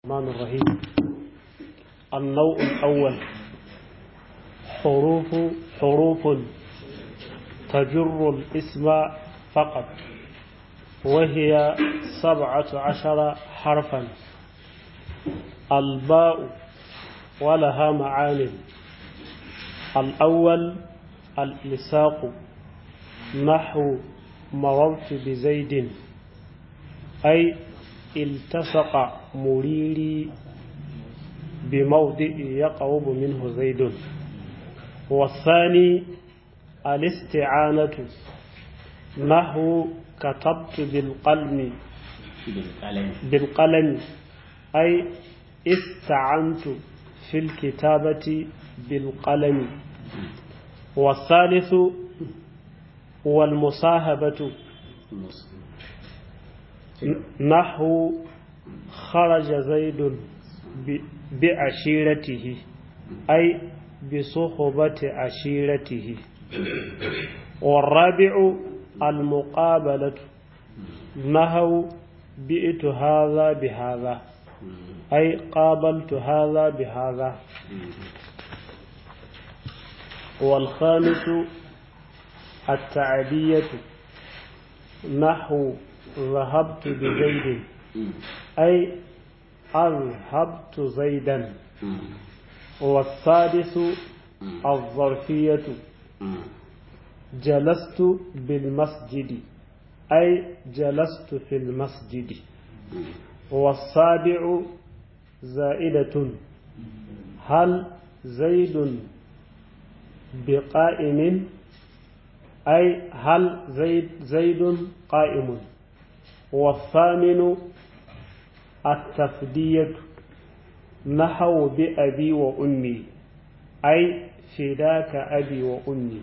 الرحمن الرحيم النوع الأول حروف حروف تجر الاسم فقط وهي سبعة عشر حرفا الباء ولها معان الأول الإلساق نحو مررت بزيد أي التصق مريري بموضع يقرب منه زيد والثاني الاستعانة نحو كتبت بالقلم بالقلم بالقلم أي استعنت في الكتابة بالقلم والثالث والمصاهبة نحو خرج زيد ب- بعشيرته أي بصحبة عشيرته والرابع المقابلة نحو بئت هذا بهذا أي قابلت هذا بهذا والخامس التعدية نحو ذهبت بزيد أي أذهبت زيدا والسادس الظرفية جلست بالمسجد أي جلست في المسجد والسابع زائدة هل زيد بقائم أي هل زيد زيد قائم والثامن التفدية نحو بأبي وأمي أي فداك أبي وأمي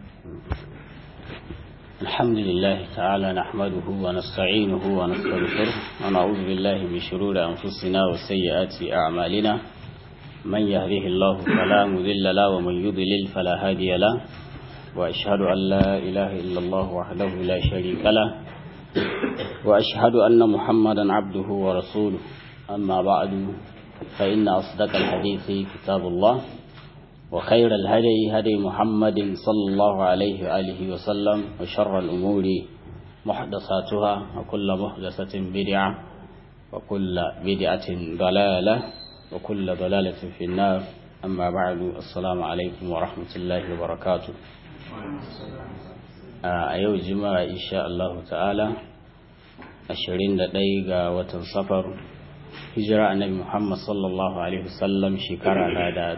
الحمد لله تعالى نحمده ونستعينه ونستغفره ونعوذ بالله من شرور أنفسنا وسيئات أعمالنا من يهده الله فلا مذل له ومن يضلل فلا هادي له وأشهد أن لا إله إلا الله وحده لا شريك له وأشهد أن محمدا عبده ورسوله أما بعد فإن أصدق الحديث كتاب الله وخير الهدي هدي محمد صلى الله عليه وآله وسلم وشر الأمور محدثاتها وكل محدثة بدعة وكل بدعة ضلالة وكل ضلالة في النار أما بعد السلام عليكم ورحمة الله وبركاته a yau juma'a insha Allah ta'ala 21 ga watan safar hijira annabi Muhammad sallallahu alaihi wasallam shekara na da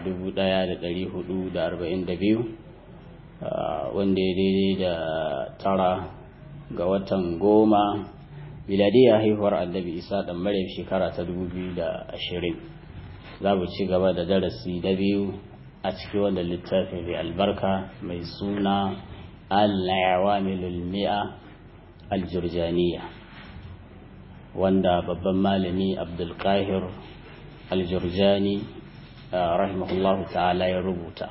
1442 wanda ya daidai da tara ga watan goma miladiya haihuwar annabi Isa dan Maryam shekara ta 2020 za mu ci gaba da darasi da biyu a cikin wannan littafin mai albarka mai suna العوامل المئة الجرجانية wanda babban malami abdulkahir aljurjani rahimahullahu ta'ala ya rubuta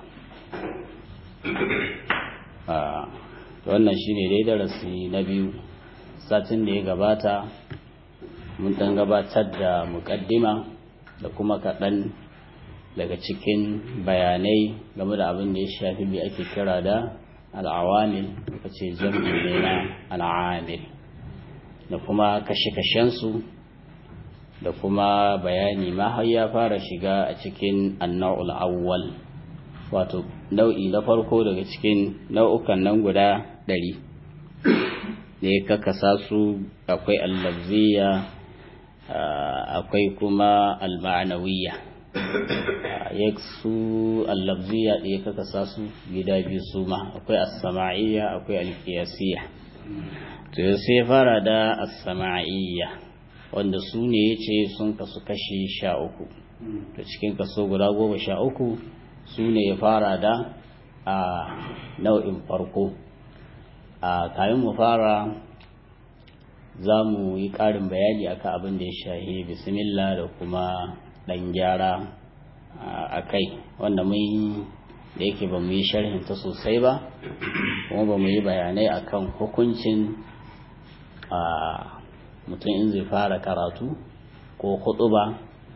wannan shine dai darasi na biyu satin da ya gabata mun dan gabatar da muƙaddima da kuma kaɗan daga cikin bayanai game da abin da ya shafi mai ake kira da al'awamil ka ce jam'i ne na al'amil da kuma kashe-kashensu da kuma bayani ma har ya fara shiga a cikin annau'ul awwal wato nau'i na farko daga cikin nau'ukan nan guda ɗari da ya kakasa su akwai allabziya akwai kuma al-ma'anawiyya ya su allabziya da ya kakasa su gida biyu su ma akwai as-sama'iyya akwai al-qiyasiyya to sai fara da as-sama'iyya wanda su ne yace sun kasu kashi sha uku to cikin kaso guda goma sha uku su ne ya fara da a nau'in farko a kayan mu fara za mu yi ƙarin bayani akan abin da ya shahi bismillah da kuma ɗan gyara a kai wanda mun da yake ba mu yi sharhinta sosai ba kuma ba mu yi bayanai akan hukuncin a mutum in zai fara karatu ko ba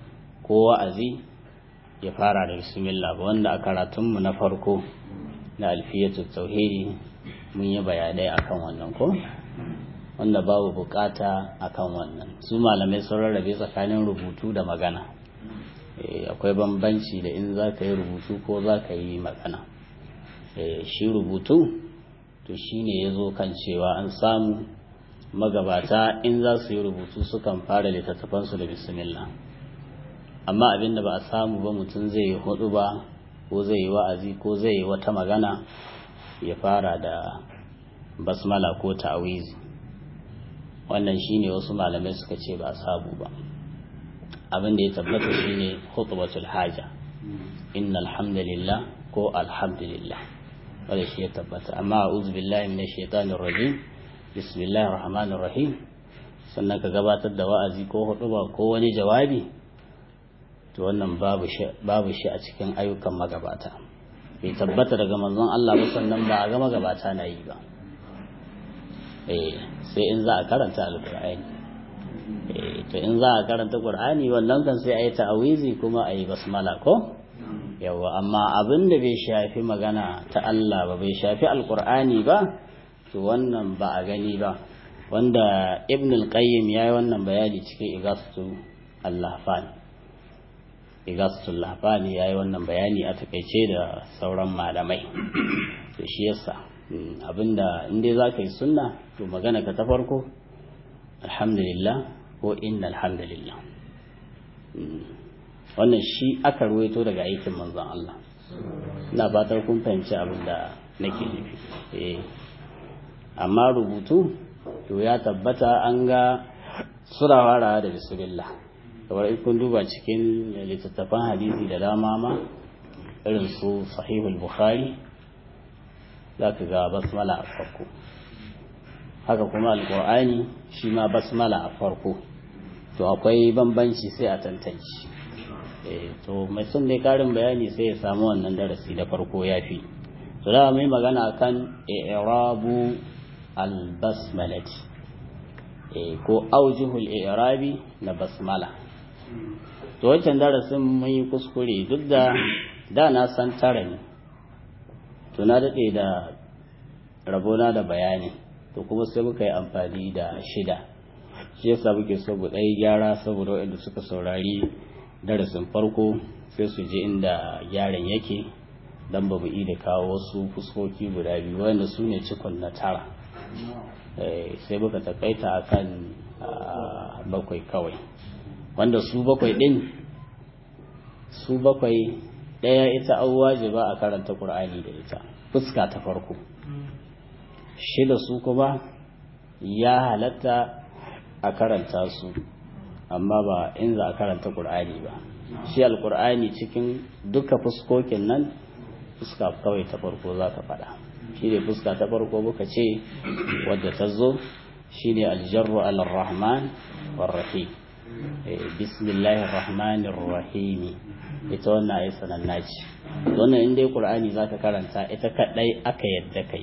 ko wa'azi ya fara da bismillah ba wanda a karatunmu na farko na alfiyatu tauhidi mun yi bayanai akan wannan ko wanda babu bukata akan wannan su malamai sun rarrabe tsakanin rubutu da magana akwai bambanci da in za ka yi rubutu ko za ka yi magana shi rubutu to shine ya zo kan cewa an samu magabata in za su yi rubutu sukan fara littattafansu da bismillah amma abin da ba a samu ba mutum zai yi hudu ba ko zai yi wa'azi ko zai yi wata magana ya fara da basmala ko ta'awizi wannan shine wasu malamai suka ce ba a sabu ba abin da ya tabbata shine khutbatul haja innal hamdalillah ko alhamdulillah wanda shi ya tabbata amma a'udhu billahi minash shaitanir rajim bismillahir rahmanir rahim sannan ka gabatar da wa'azi ko huduba ko wani jawabi to wannan babu shi babu shi a cikin ayyukan magabata bai tabbata daga manzon Allah ba sannan ba a ga magabata na yi ba eh sai in za a karanta alqur'ani eh to in za a karanta qur'ani wannan kan sai ayi ta'awizi kuma ayi basmala ko yawa amma abin da bai shafi magana ta Allah ba bai shafi alqur'ani ba to wannan ba a gani ba wanda ibn al-qayyim yayi wannan bayani cikin igastu al-lahfan igastu al-lahfan yayi wannan bayani a takeice da sauran malamai to shi yasa abinda inda zaka yi sunna to magana ka ta farko alhamdulillah ko inna alhamdulillah wannan shi aka ruwaito daga aikin manzon Allah ina fatar kun fahimci abin da nake nufi eh amma rubutu to ya tabbata an ga suna farawa da bismillah kamar in kun duba cikin littattafan hadisi da dama ma irin su sahihul bukhari za ka ga basmala a farko haka kuma alkur'ani shi ma basmala a farko to akwai bambanci sai a tantance to mai son dai karin bayani sai ya samu wannan darasi da farko ya fi to da mai magana kan i'rabu albasmalati ko aujihul i'rabi na basmala to wancan darasin mun yi kuskure duk da da na san tara ne to na daɗe da rabona da bayani to kuma sai muka yi amfani da shida shi yasa muke so mu ɗaya gyara saboda waɗanda suka saurari darasin farko sai su je inda gyaran yake dan ba mu da kawo wasu fuskoki guda biyu wanda su ne cikon na tara sai muka takaita akan bakwai kawai wanda su bakwai ɗin su bakwai ɗaya ita an wajiba a karanta ƙur'ani da ita fuska ta farko shida su kuma ya halatta a karanta su amma ba in za a karanta ƙur'ani ba shi alƙur'ani cikin duka fuskokin nan fuska kawai ta farko za ka faɗa shi ne fuska ta farko muka ce wadda ta zo shi ne aljarru alar-rahman warrahim bismillahir rahmanir rahim ita wannan ayi sananna ce wannan in dai qur'ani zaka karanta ita kadai aka yadda kai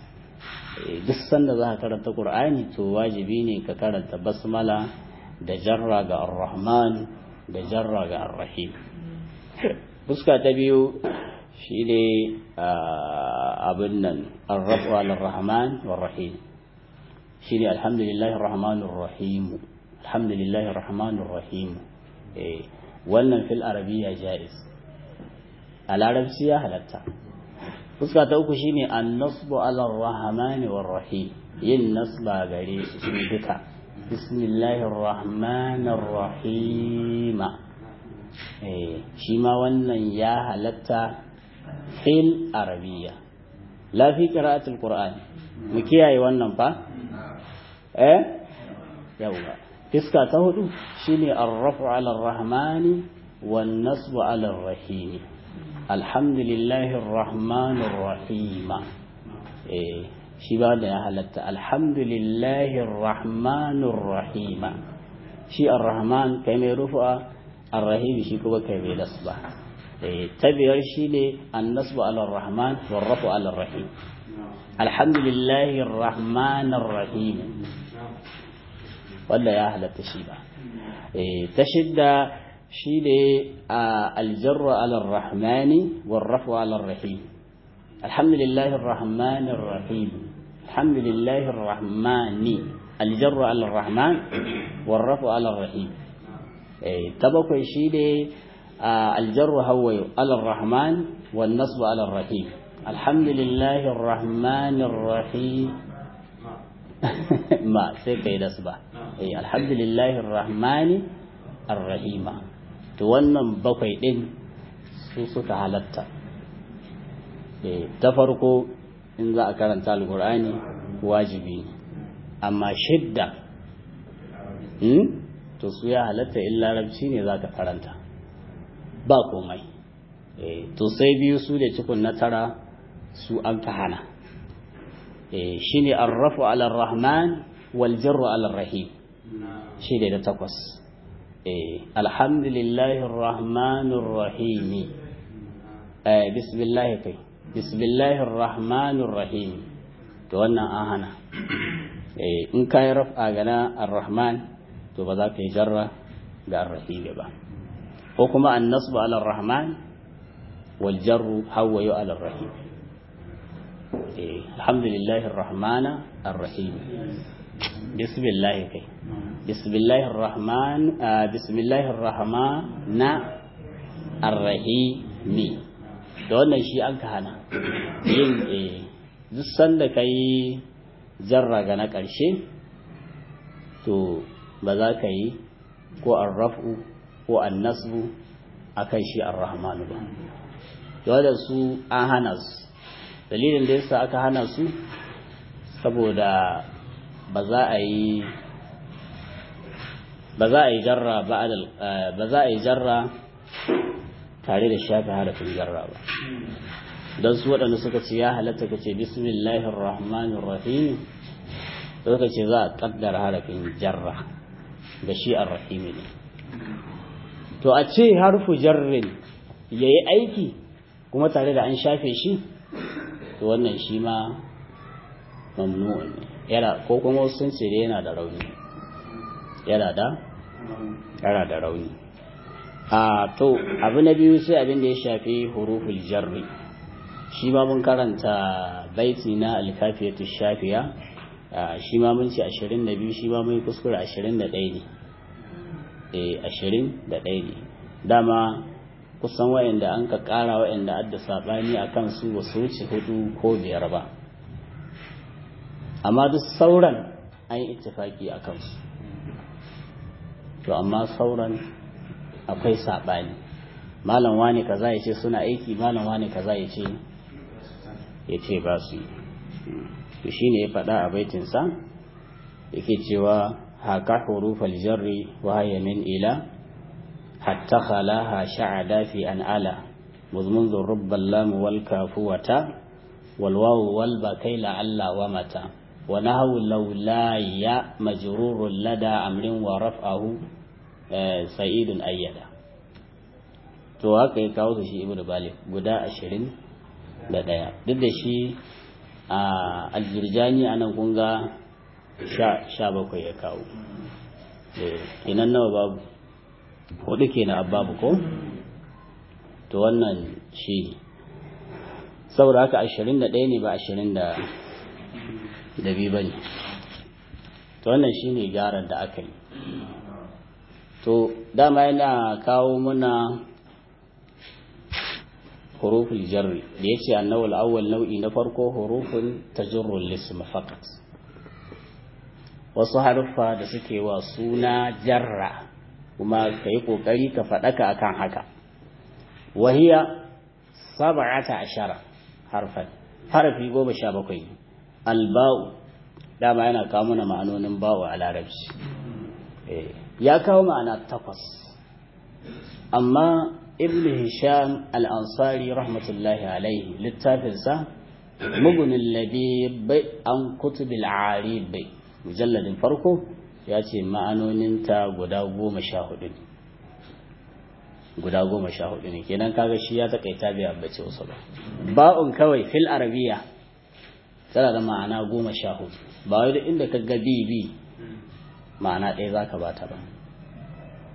duk sanda za ka karanta qur'ani to wajibi ne ka karanta basmala da jarra ga ar-rahman da jarra ga ar-rahim fuska ta biyu shi ne abin nan arrafu al-rahman war-rahim shi ne alhamdulillahi rahmanir rahim alhamdulillahi rahmanir rahim wannan fil arabiya jaiz a larabci ya halatta fuska ta uku shine an-nasbu ala ar-rahman war-rahim yin nasba gare su duka bismillahir rahmanir rahim eh shi ma wannan ya halatta fil arabiya la fi qira'atil qur'an mu kiyaye wannan fa eh yawa fiska ta hudu shine ar-raf'u 'ala ar-rahmani wan nasbu 'ala ar-rahim alhamdulillahi ar-rahmanir rahim eh shi ba da ya halatta alhamdulillahi ar-rahmanir rahim shi ar-rahman kai mai rufa ar-rahim shi kuma kai mai nasba ta biyar shi ne annasbu ala rahman warrafu ala rahim alhamdulillahi rahman rahim wanda ya halatta shi ba ta shidda shi ne a aljarru ala rahmani warrafu ala rahim alhamdulillahi rahmani rahim alhamdulillahi rahmani aljarru ala rahman warrafu ala rahim ta bakwai shi ne aljarru hawayo ala rahman wan nasbu ala rahim alhamdulillahi rahmani rahim ma sai kai da su ba alhamdulillahi rahmani arrahima to wannan bakwai din su suka halatta ta farko in za a karanta alkur'ani wajibi ne amma shidda to su ya halatta in larabci ne za ka karanta ba komai to sai biyu su da cikun na tara su an ka hana shi ne arrafu ala rahman wal jarru ala rahim shi ne da takwas alhamdulillahi rahmanir rahim bismillah kai bismillahir rahmanir rahim to wannan an hana in ka yi raf'a gana ar-rahman to ba za ka yi jarra ga ar-rahim ba ko kuma an-nasbu ala ar-rahman wal jarru hawayu ala ar-rahim alhamdulillahi ar-rahmana ar-rahim bismillah kai bismillahir rahman bismillahir rahmana ar-rahim da wannan shi an ka hana yin duk sanda ka yi jarra ga na ƙarshe to ba za ka yi ko an raf'u ko an nasbu a kan shi an rahmanu ba da su an hana su dalilin da yasa aka hana su saboda ba za a yi ba za a yi jarra ba za a yi jarra tare da shafi harafin jarra ba don su waɗanda suka ce ya halatta ka ce bismillahir rahmanir rahim suka ce za a kaddara harafin jarra ga shi ar-rahim ne to a ce harfu jarrin yayi aiki kuma tare da an shafe shi to wannan shi ma mamnu'un ne yana ko kuma wasu sun ce yana da rauni yana da yana da rauni a to abu na biyu sai abin da ya shafi huruful jarri shi ma mun karanta baiti na alkafiyatu shafiya shi ma mun ce 22 shi ma mun kuskure 21 ne eh 21 ne dama kusan wayanda an ka kara wayanda adda sabani akan su ba su wuce hudu ko biyar ba amma duk sauran an yi ittifaki akan su to amma sauran akwai sabani malam wani kaza ya ce suna aiki malam wani kaza ya ce ya ce ba su yi to shi ne ya faɗa a baitinsa yake cewa haka hurufal jarri wa min ila hatta khalaha sha'ada fi an ala مضمن الرب اللام والكافوة والواو والبكي لعل ومتى ونهو لولاي مجرور لدى أمر ورفعه سعيد أيدا to haka ya kawo shi ibnu balik guda ashirin da ɗaya duk da shi a aljirjani a nan kunga sha bakwai ya kawo kenan nawa babu hudu kenan babu ko to wannan shi saboda haka ashirin da ɗaya ne ba ashirin da biyu ba ne to wannan shi ne gyaran da aka yi to dama yana kawo muna huruful jarri da yace annawul awwal nau'i na farko hurufun tajurrul lism faqat wasu haruffa da suke wa suna jarra kuma kai kokari ka fadaka akan haka wahiya sab'ata ashara harfan harfi goma sha bakwai alba'u dama yana kawo mana ma'anonin ba'u a larabci ya kawo ma'ana takwas amma ibn hisham al-ansari rahmatullahi alaihi littafinsa mugunin labib an kutubil arib mujalladin farko ya ce ma'anoninta guda goma sha hudu ne guda goma sha hudu ne kenan kaga shi ya takaita bai ambace wasu ba ba'un kawai fil arabiya tana da ma'ana goma sha hudu ba wai duk inda ka ga bi bi ma'ana ɗaya zaka bata ba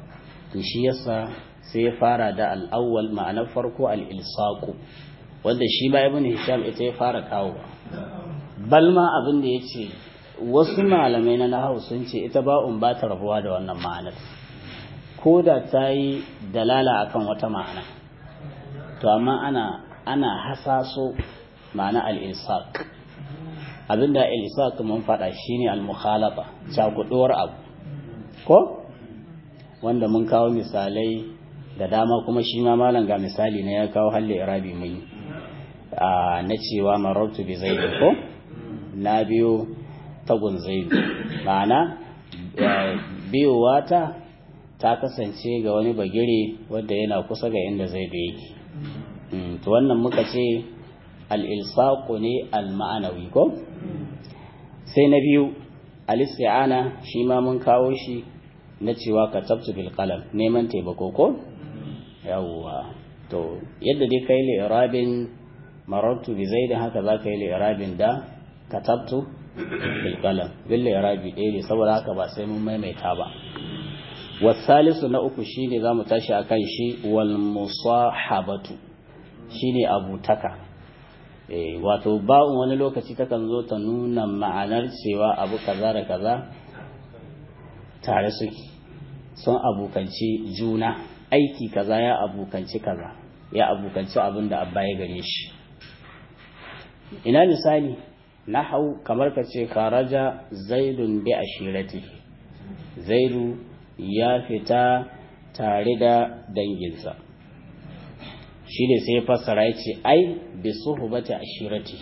to shi yasa sai ya fara da al'awwal ma'anar farko al'ilsaku wanda shi ba ibn hisham ita ya fara kawo balma abin da ya ce wasu malamai na nahawu sun ce ita ba'un ba ta rabuwa da wannan ma'anar ko da ta yi dalala akan wata ma'ana to amma ana ana hasaso ma'ana al-ilsaq abinda al-ilsaq mun faɗa shine al-mukhalata cakuduwar abu ko wanda mun kawo misalai da dama kuma shi ma malam ga misali ne ya kawo halle irabi mun na cewa marartu bi zaid ko na biyo tagun zaid ma'ana biyowa ta ta kasance ga wani bagire wanda yana kusa ga inda zaidu yake to wannan muka ce al-ilsaqu ne al-ma'anawi ko sai na biyu al-isti'ana shi ma mun kawo shi na cewa katabtu bil qalam neman taimako ko yawwa to yadda dai kai li irabin marartu bi zaid haka za ka yi li irabin da katabtu bil qalam bil irabi ɗaya ne saboda haka ba sai mun maimaita ba wasalisu na uku shine zamu tashi akan shi wal musahabatu shine abutaka eh wato ba'un wani lokaci takan zo ta nuna ma'anar cewa abu kaza da kaza tare suke sun abukanci juna aiki kaza ya abukanci kaza ya abukanci abin da abba ya gare shi ina misali nahau kamar ka ce kharaja zaidun bi ashirati zaidu ya fita tare da danginsa shi ne sai fassara ya ce ai bi suhubati ashirati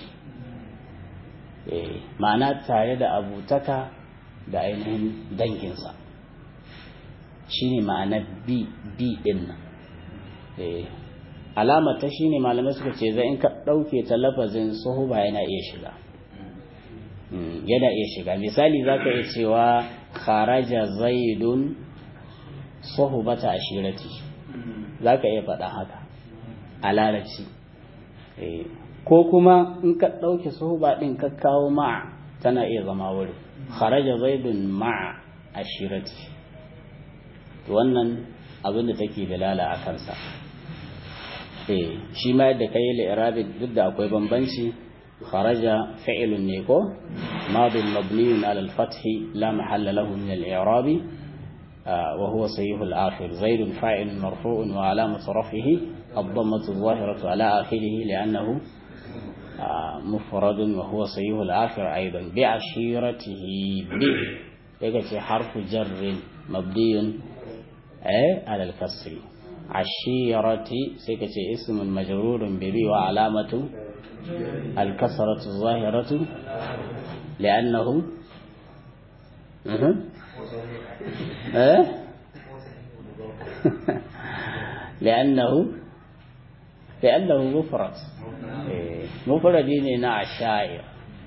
ma'ana tare da abutaka da ainihin danginsa shi ne ma'ana bi bi din nan alamar ta shi ne malamai suka ce zai in ka ɗauke ta lafazin suhuba yana iya shiga yana iya shiga misali za ka iya cewa kharaja zaidun suhubata ashirati za ka iya faɗa haka a larabci ko kuma in ka ɗauke suhuba ɗin ka kawo ma'a tana iya zama wuri kharaja zaidun ma'a ashirati wannan abin da take dalala a kansa shi ma yadda ka yi li'irabi duk da akwai bambanci kharaja fi'ilun ne ko madin mabniyun ala al-fath la mahalla lahu min al-i'rab wa huwa sahih al-akhir zaid fa'il marfu' wa alamat raf'ihi الضمة الظاهرة على آخره لأنه مفرد وهو صحيح الآخر أيضا بعشيرته ب يكفي حرف جر مبني على الكسر عشيرة سيكتي اسم مجرور ببي وعلامة الكسرة الظاهرة لأنه لأنه لأنه مفرد مفرد هنا عشائر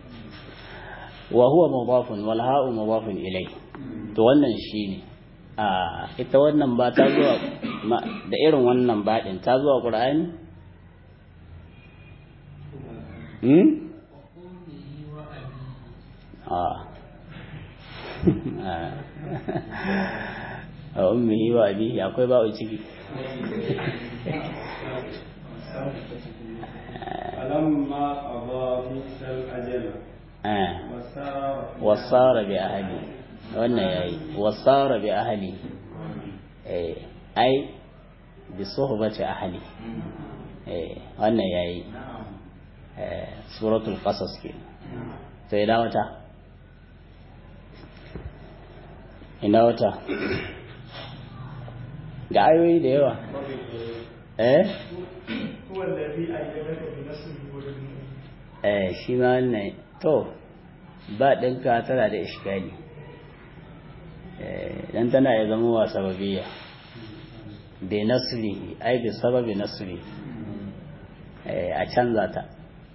وهو مضاف والهاء مضاف إليه تولن شيني a ita wannan ba ta zuwa da irin wannan baɗin ta zuwa ƙura'ani? hmm? a ummihi wa abihi akwai ba'u ciki فلما قضى موسى الأجل وصار بأهله wannan yayi wasara bi ahli eh ai bi suhbati ahli eh wannan yayi eh suratul qasas ke sai da wata ina wata ga ayoyi da yawa eh eh shi ma wannan to ba ɗinka tana da ishgali dan tana ya zama wa sababiyya bi nasrihi ai bi sababi nasri a canza ta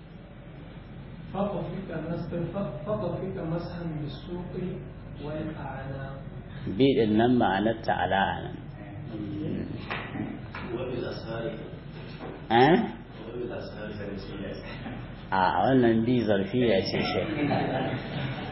bi din nan ma'anar ta ala nan a wannan bi zarfiya ce shi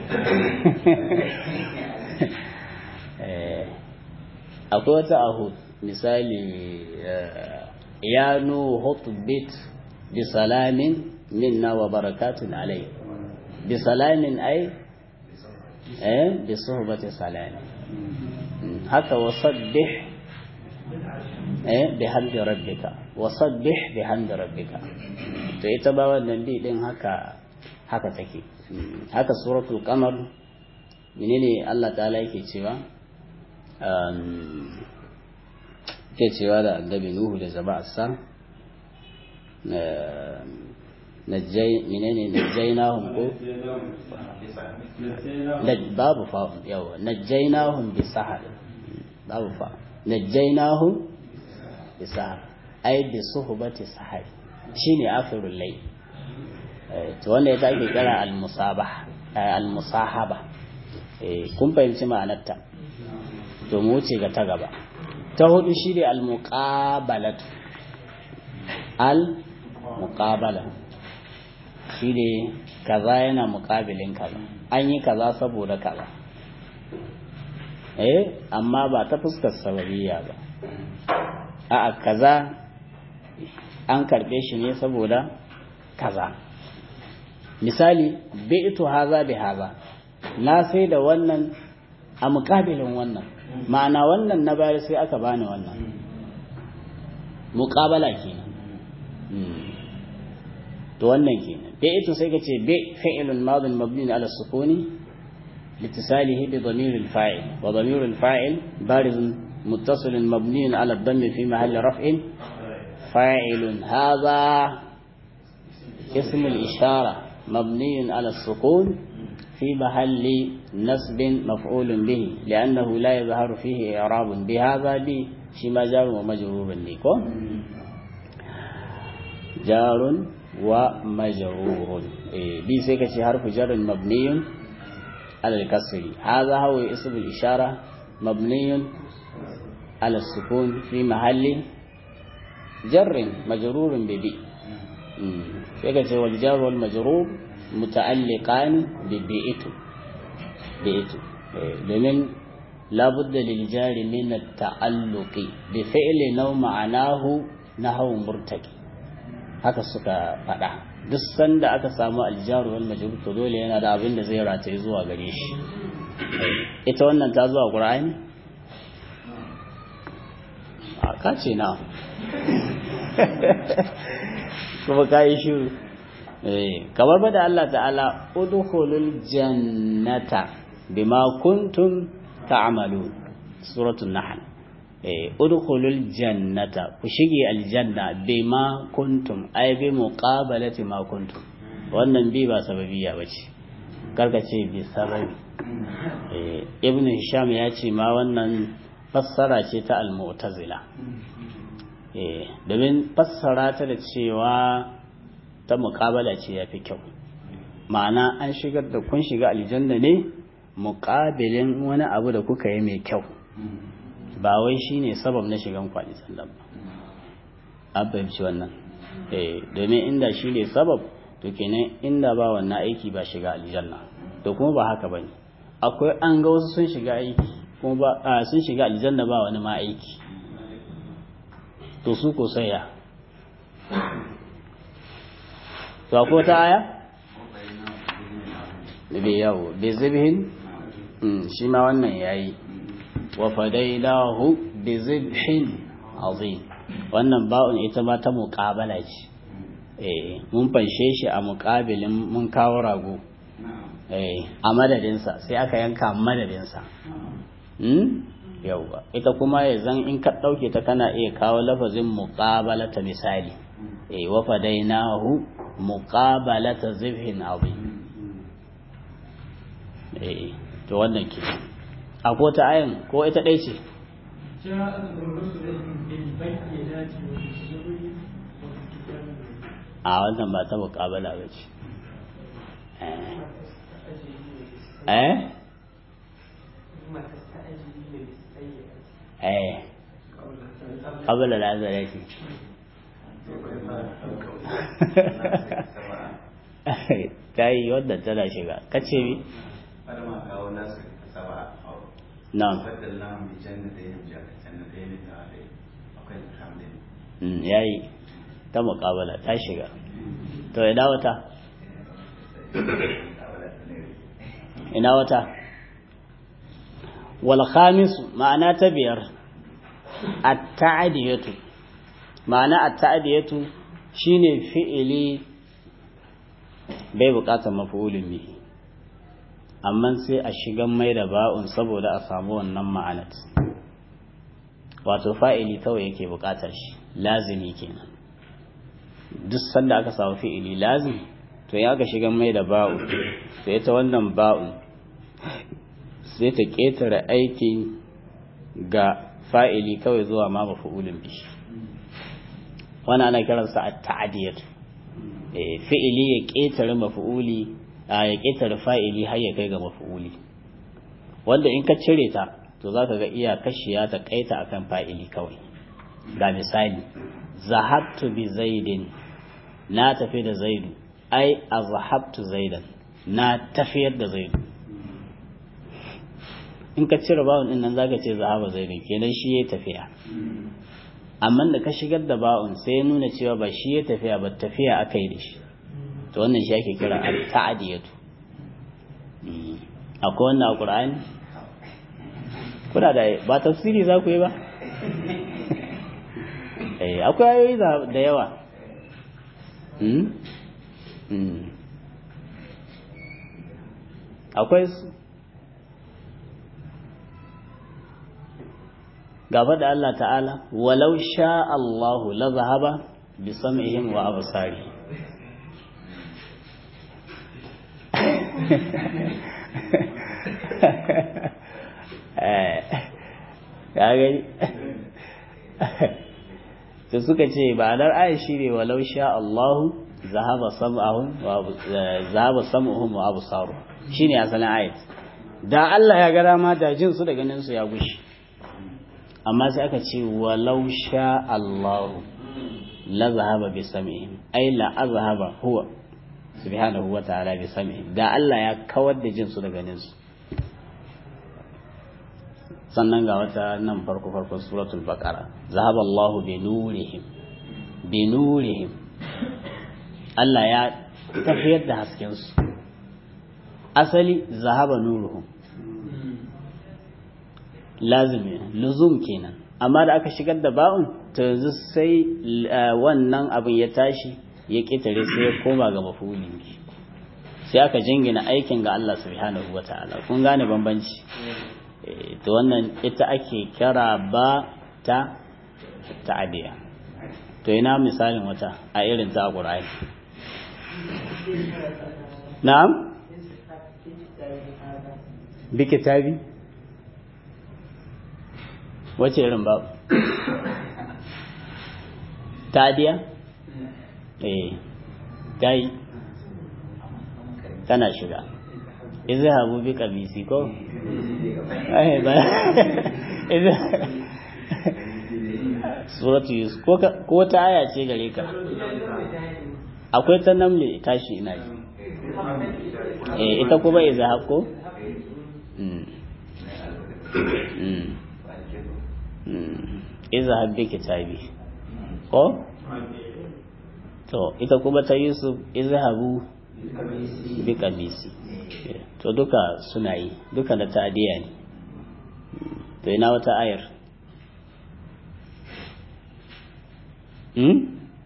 akwai wata ahud misali ya nuhu bit bi salamin minna wa barakatun alai bi salamin ai eh bi suhbati salami haka wasabbih eh bi hamdi rabbika wasabbih bi hamdi rabbika to ita ba wannan bi din haka haka take haka suratul qamar menene Allah ta'ala yake cewa ke cewa da annabi nuhu da jama'arsa najjai menene najjainahum ko babu fa yawa najjainahum bi sahar babu fa najjainahum bi sahar ai bi suhbati sahar shine akhirul layl to wanda ya take kira al-musabah al-musahaba kun fahimci ma'anarta to mu wuce ga ta gaba ta hudu shi ne al-muqabalatu al-muqabala shi ne kaza yana muqabilin kaza an yi kaza saboda kaza eh amma ba ta fuskar sababiyya ba a'a kaza an karbe shi ne saboda kaza misali bi'tu haza bi haza na sai da wannan a muƙabilin wannan ma'ana wannan na bayar sai aka bani wannan muƙabala kenan to wannan kenan bai ito sai ka ce bai fi'ilun madin mabni ala sukuni لاتصاله بضمير الفاعل وضمير الفاعل بارز متصل مبني على الضم في محل رفع فاعل هذا اسم الإشارة مبني على السكون في محل نسب مفعول به لأنه لا يظهر فيه إعراب بهذا بي شما جار ومجرور لكو جار ومجرور إيه بي سيكا حرف جر مبني على الكسر هذا هو اسم الإشارة مبني على السكون في محل جر مجرور ببي سيكا والجار والمجرور متعلقان ببيئت بيئت لمن لابد للجار من التعلق بفعل نو معناه نحو مرتكي haka suka faɗa duk sanda aka samu aljaru wal majrur to dole yana da abin da zai rataye zuwa gare shi ita wannan ta zuwa qur'ani a kace na kuma kai shiru kamar ba da Allah ta'ala udkhulul jannata bima kuntum ta'malun suratul nahl eh udkhulul jannata ku shige aljanna bima kuntum ay bi muqabalati ma kuntum wannan bi ba sababiya bace karka ce bi sababi eh ibn hisham ya ce ma wannan fassara ce ta al-mu'tazila eh domin fassara ta da cewa ta muƙabala ce ya fi kyau ma'ana an shigar da kun shiga aljanna ne muƙabilin wani abu da kuka yi mai kyau ba wai shi ne sabab na shigan kwani sallan ba an fahimci wannan eh domin inda shi ne sabab to kenan inda ba wannan aiki ba shiga aljanna to kuma ba haka bane akwai an ga wasu sun shiga aiki kuma ba sun shiga aljanna ba wani ma aiki to su ko sai ya to ko ta aya bi yawo bi zibhin shi ma wannan yayi wa fadainahu bi zibhin azim wannan ba'un ita ma ta muqabala ce eh mun fanshe shi a muqabilin mun kawo rago eh a madadinsa sai aka yanka madadinsa hmm yauwa ita kuma ya zan in ka ɗauke ta kana iya kawo lafazin muqabala ta misali eh wa fadainahu muqabalata zibhin azim eh to wannan ke a ko ta ayan ko ita dai ce a wannan ba ta muqabala ba ce eh eh qabla al-azalati ta yi wadda tana shiga kace mi na'am بدل لهم بجنتين جنتين تعالي akwai kamar Mm, yayi ta muƙabala ta shiga to ina wata ina wata wal khamisu ma'ana ta biyar at-ta'diyatu ma'ana at-ta'diyatu shine fi'ili bai buƙatar maf'ulin bihi amma sai a shigan mai da ba'un saboda a samu wannan ma'anat wato fa'ili kawai yake buƙatar shi lazimi kenan duk sanda aka samu fi'ili lazimi to ya ga shigan mai da ba'u to ita wannan ba'un sai ta ƙetare aiki ga fa'ili kawai zuwa ma mafa'ulin bishi wannan ana kiransa a ta'adiyat fi'ili ya ƙetare mafa'uli a ya ƙetare fa'ili har ya kai ga mafa'uli wanda in ka cire ta to za ka ga iya kashiya ta kaita akan fa'ili kawai ga misali zahabtu bi zaidin na tafi da zaidu ai azhabtu zaidan na tafiyar da zaidu in ka cire bawon din nan zaka ce zahaba zaidu kenan shi ya tafiya amma da ka shigar da bawon sai ya nuna cewa ba shi ya tafiya ba tafiya aka yi da shi to wannan shi ake kira al-ta'diyatu akwai wannan a Qur'ani kuna da ba tafsiri za ku yi ba eh akwai ayoyi da yawa akwai su gaba da Allah ta'ala walau sha Allahu la zahaba bi sam'ihim wa absari ya gani da suka ce ba dar aya shi ne walau sha Allahu zahaba sam'ahum wa zahaba sam'uhum wa absaru shine asalin ayat da Allah ya ga dama da jin su da ganin su ya gushi amma sai aka ce walau sha Allahu la zahaba bi sam'ihim ai la azhaba huwa subhanahu wa ta'ala bi sam'ihim da Allah ya kawar da jin su da ganin su sannan ga wata nan farko farkon suratul baqara zahaba Allahu bi nurihim bi nurihim Allah ya tafiyar da hasken su asali zahaba nuruhum lazimi luzum kenan amma da aka shigar da ba'un to yanzu sai wannan abin ya tashi ya kitare sai ya koma ga mafulin sai aka jingina aikin ga Allah subhanahu wataala kun gane bambanci to wannan ita ake kira ba ta ta'adiya to ina misalin wata a irin ta Qur'ani na'am bi kitabi wace irin babu ta'adiya eh dai tana shiga izhabu bi qabisi ko ai ba suratu yusuf ko ko ta aya ce gare ka akwai ta namle tashi ina ji eh ita kuma izhab ko mm mm izhab bi kitabi ko to ita kuma ta yusuf izhabu bi qabisi to duka suna yi duka da ta'adiya ne to ina wata ayar hmm?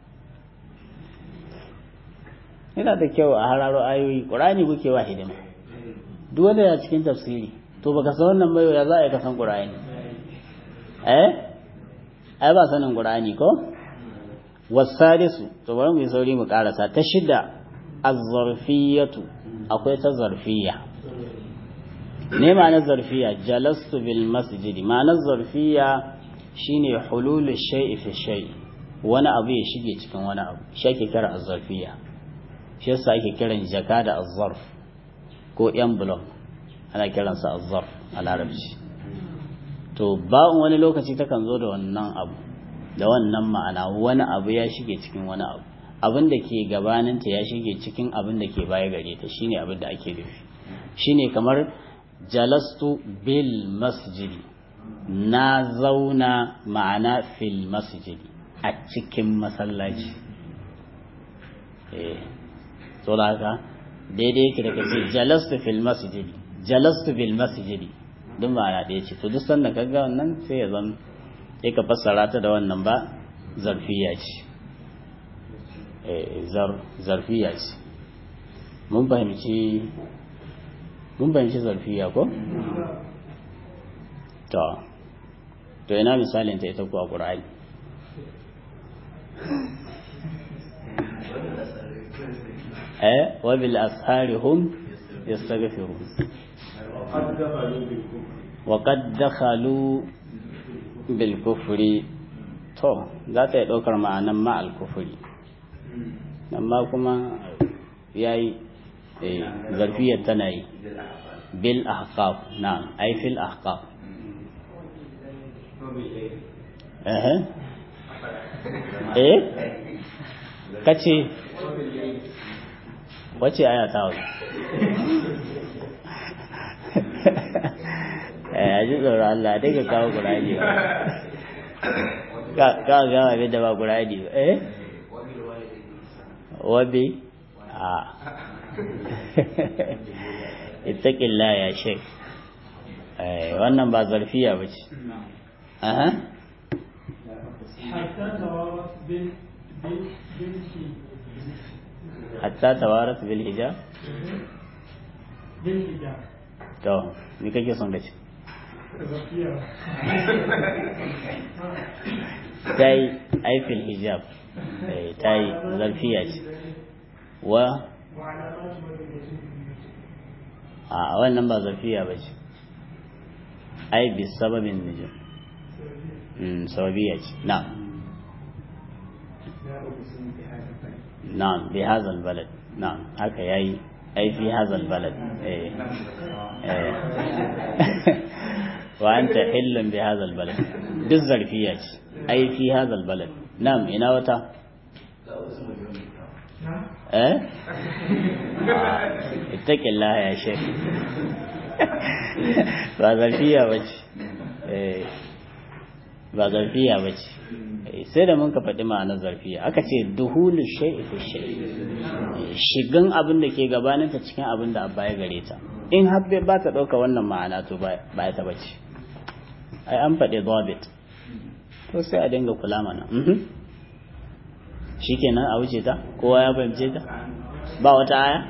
yana da kyau a hararo ayoyi ƙurani kuke wa hidima duk wanda ya cikin tafsiri to baka san wannan bayo ya za a yi kasan ƙurani eh ai ba sanin ƙurani ko wasadisu to bari mu yi sauri mu karasa ta shida az-zarfiyatu akwai ta zarfiya ne ma'anar zarfiya jalastu bil masjidi ma'anar zarfiya shine hululu shay'i fi shay'i wani abu ya shige cikin wani abu shi ake kira az-zarfiya shi yasa ake kiran jaka da az-zarf ko envelope ana kiransa az-zarf a larabci to ba'un wani lokaci takan zo da wannan abu da wannan ma'ana wani abu ya shige cikin wani abu abin da ke gabaninta ya shige cikin abin da ke baya gare ta shine abin da ake nufi shine kamar jalastu bil masjidi na zauna ma'ana fil masjidi a cikin masallaci eh so da haka daidai yake da kace jalastu fil masjidi jalastu bil masjidi duk ma'ana ɗaya ce to duk sanda ka ga wannan sai ya zan sai ka fassara ta da wannan ba zarfiya ce zarfiya ce mun fahimci mun fahimci zarfiya ko? to to ina misalin ta ita kuwa ƙura'ai eh wabil ashari hum yastaghfirun wa qad dakhalu bil kufri to za ta yi ɗaukar ma'anan ma al kufri amma kuma yayi zarfiyar tana yi bil ahqaf na'am ai fil ahqaf eh eh kace wace aya ta wani eh aji tsoro Allah dai ka kawo Qur'ani ka ka ga abin da ba Qur'ani ba eh wabi a ittaqillah ya shek wannan ba zarfiya ba ce aha hatta tawarat bil hijab bil hijab to me kake son ka ce ta yi aifil hijab ta yi zarfiya ce wa a wannan ba zarfiya ba ce ai bi sababin nijin sababiya ce na نعم بهذا البلد نعم هكا ياي أي في هذا البلد إيه. إيه. وأنت حل بهذا البلد بالظرفية أي في هذا البلد نعم إنا وتا إيه آه. اتق الله يا شيخ ba zarfiya ba ce ba zarfiya ba ce sai da mun ka faɗi ma'anar zarfiya aka ce duhulu shay'i fi shay'i shigan abin da ke gabaninta cikin abin da abba ya gare ta in har bai ba ta ɗauka wannan ma'ana to ba ya ta bace ai an faɗi dhabit to sai a dinga kula mana shikenan a wuce ta kowa ya fahimce ta ba wata aya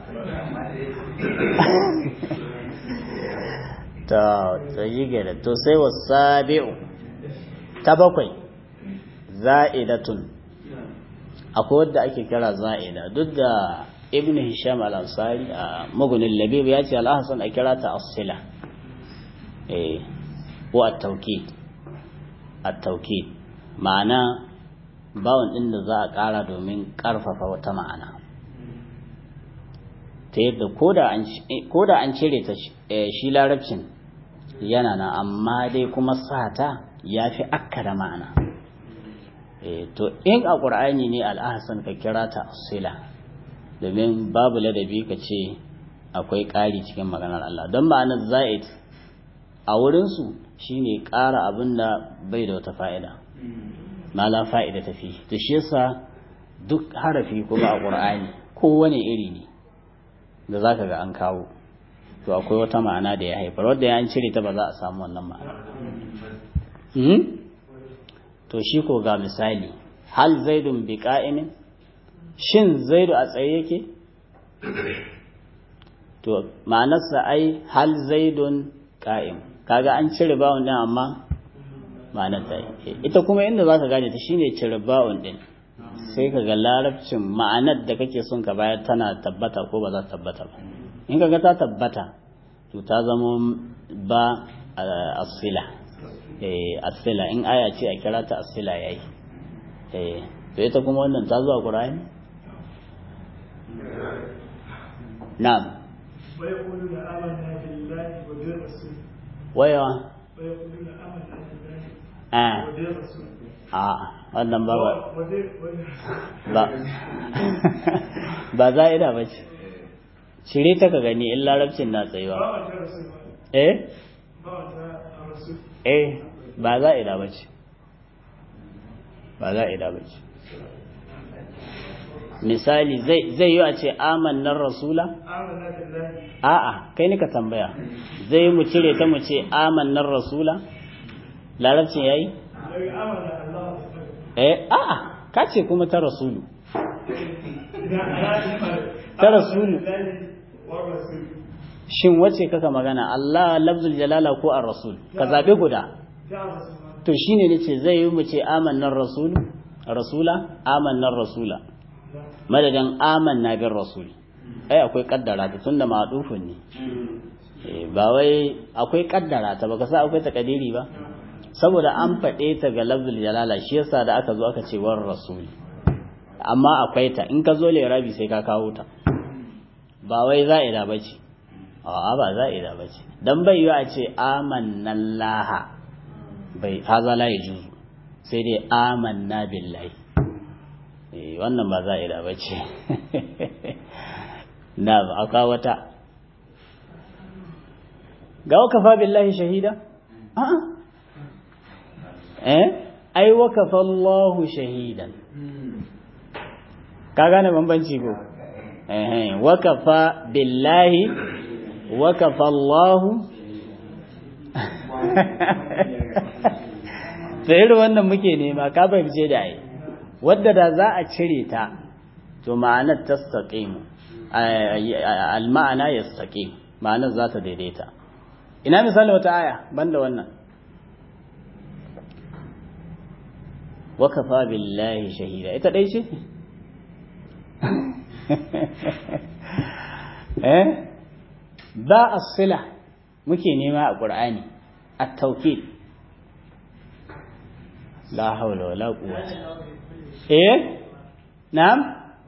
ta tsayi gada to sai wasabi'u ta bakwai za'idatun akwai wadda ake kira za'ida duk da ibn hisham al-ansari a magunin labib ya ce al-ahsan a kira ta asila eh ko at-tawkid at-tawkid ma'ana bawon din da za a kara domin karfafa wata ma'ana ta yadda koda an cire ta shi larabcin yana nan amma dai kuma sata ya fi akkada ma'ana to in a ƙur'ani ne al'ahasan ka kira ta sila domin babu ladabi ka ce akwai ƙari cikin maganar Allah don ma'anar za'id a wurinsu shine ƙara abin da bai da wata fa'ida mala fa'ida tafi to shi yasa duk harafi kuma a ƙur'ani kowane iri ne da za ka ga an kawo to akwai wata ma'ana da ya haifar wadda ya an cire ta ba za a samu wannan ma'ana to shi ko ga misali hal zaidun bi qa'imin shin zaidu a tsaye yake to ma'anarsa ai hal zaidun qa'im kaga an cire bawon din amma ma'anar ta ita kuma inda za ka gane ta shine cire bawon din sai ka ga larabcin ma'anar da kake son ka bayar tana tabbata ko ba za ta tabbata ba in ka ga ta tabbata to ta zama ba asila asila in aya ce a kira ta asila yayi eh to ita kuma wannan ta zuwa qur'ani na'am ويقولون آمنا بالله وبالرسول waya ويقولون آمنا بالله a وبالرسول a wannan ba ba وبال- ba ba za'ida ba ce cire ta ka gani in larabcin na tsayuwa وبالرسول eh ba wata a rasu eh ba za'ida ba ce ba za'ida ba ce misali zai zai yi a ce amannar rasula amana billahi a'a kai ni ka tambaya zai mu cire ta mu ce amannar rasula larabcin yayi daga amana Allah eh a'a ka ce kuma ta rasulu idan ana Ta rasulu. wa rasul shin wace kaka magana Allah lafzul jalala ko ar-rasul ka zabe guda ta rasul ma to shine nace zai yi mu ce amannar rasul rasula amannar rasula madadin amanna bin rasul ai akwai kaddara ta tunda ma'dufun ne Eh, ba wai akwai kaddara ta baka sa akwai takadiri ba saboda an faɗe ta ga lafzul jalala shi yasa da aka zo aka ce war rasul amma akwai ta in ka zo lirabi sai ka kawo ta ba wai za'ida bace a'a ba za'ida bace dan bai yi a ce amannallaha bai haza la yajuzu sai dai amanna billahi eh wannan ba za'ida bace na ba aka wata ga wakafa billahi shahida a'a eh ai wakafa Allahu shahidan ka gane bambanci ko eh wakafa billahi wakafa Allahu to irin wannan muke nema ka fahimce da ai wadda da za a cire ta to ma'anar tastaqim al-ma'ana yastaqim ma'anar za ta daidaita ina misali wata aya banda wannan wakafa billahi shahida ita dai ce eh ba as-sila muke nema a qur'ani at-tawkid la hawla wala quwwata eh na'am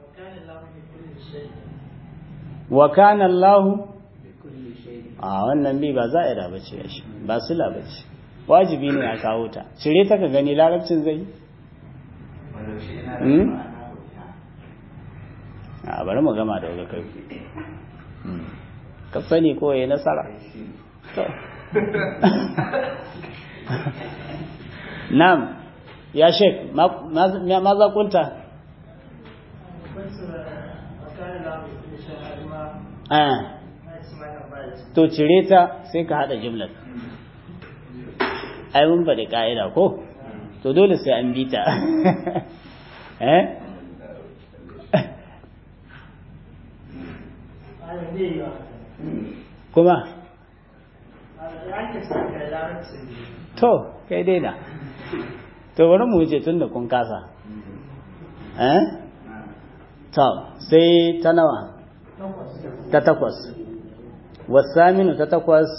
wa kana Allah a wannan bi ba za'ira bace shi ba sila bace wajibi ne a kawo ta cire ta ka gani larabcin zai Walau shi ina da Hmm? ma'ana guda. a bari mu gama da wuri kai ka sani ko yayi nasara to na'am ya shek ma ma- maza kunta wasu wakana lahu kulli shay'in ma ah na isma na bai to cire ta sai ka hada jumlar ai mun faɗi ka'ida ko to dole sai an bi ta eh ana ne yi wa kuma ana da ake saka larabcin to kai dai na to bari mu wuce tun da kun kasa eh to sai ta nawa takwas ta takwas wasaminu ta takwas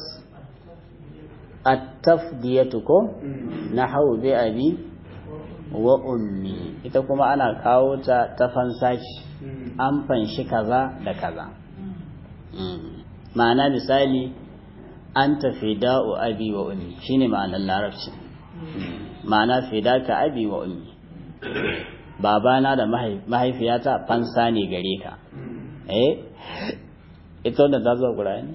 at-tafdiyatu ko nahwu bi abi wa ummi ita kuma ana kawo ta ta fansashi an fanshi kaza da kaza Mm. ma'ana misali an tafi da'u abi wa ummi shine ma'anar larabci Mm. ma'ana fidaka abi wa ummi babana da mahai- mahaifiyata fansa ne gare ka eh ita wanda ta zuwa ƙura'ani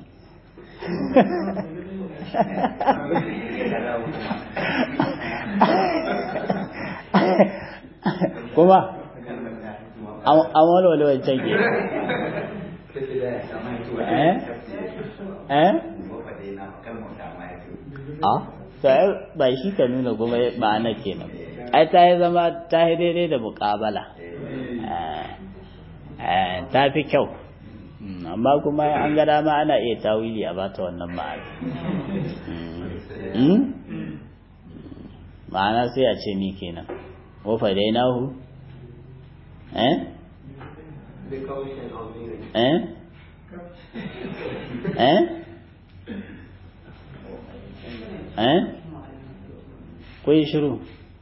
kuma an walwale wancan ke eh eh a to ai ba shi ka nuna kuma ma'ana kenan ai ta yi zama ta yi daidai da muƙabala Eh, eh, ta fi kyau Mm, amma kuma an ga dama ana iya tawili a bata wannan ma'ana Mm? Mm? ma'ana sai a ce ni kenan wa fadainahu eh eh eh eh kun shiru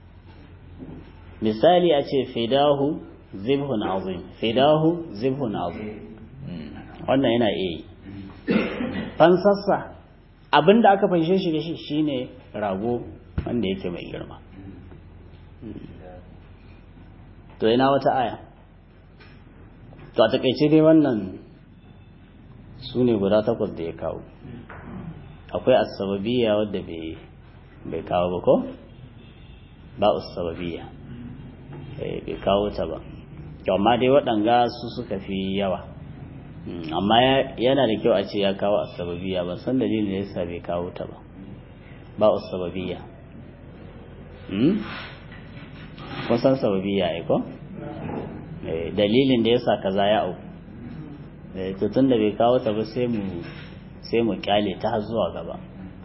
misali a ce fidahu zibhun azim fidahu zibhun azim Mm, wannan yana iya yi fansassa abinda aka fanshe shi da shi shine rago wanda yake mai girma Mm. to ina wata aya to a takaice dai wannan su ne guda takwas da ya kawo akwai asbabiyya wadda bai bai kawo ba ko ba asbabiyya eh bai kawo ta ba to amma dai waɗanga su suka fi yawa amma yana da kyau a ce ya kawo asbabiyya ban san dalilin da yasa bai kawo ta ba ba asbabiyya hmm kun san sababiyya ai ko dalilin da yasa kaza ya auku to tun da bai kawo ta ba sai mu sai mu kyale ta har zuwa gaba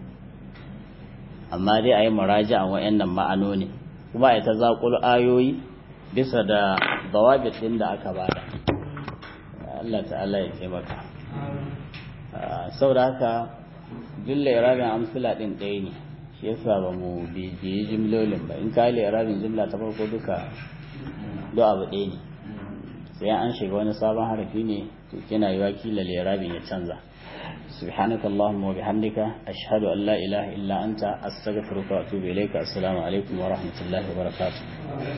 amma dai a yi muraja a wa'annan ma'anoni kuma a ta zaƙul ayoyi bisa da dawabit ɗin da aka bada Allah ta'ala ya taimaka saboda haka jilla irabin amsila ɗin ɗaya ne shi yasa ba mu bibiyi jimlolin ba in ka yi irabin jimla ta farko duka do abu ɗaya ne sai an shiga wani sabon harafi ne to kina yi wakila lirabin ya canza سبحانك اللهم وبحمدك أشهد أن لا إله إلا أنت أستغفرك وأتوب إليك السلام عليكم ورحمة الله وبركاته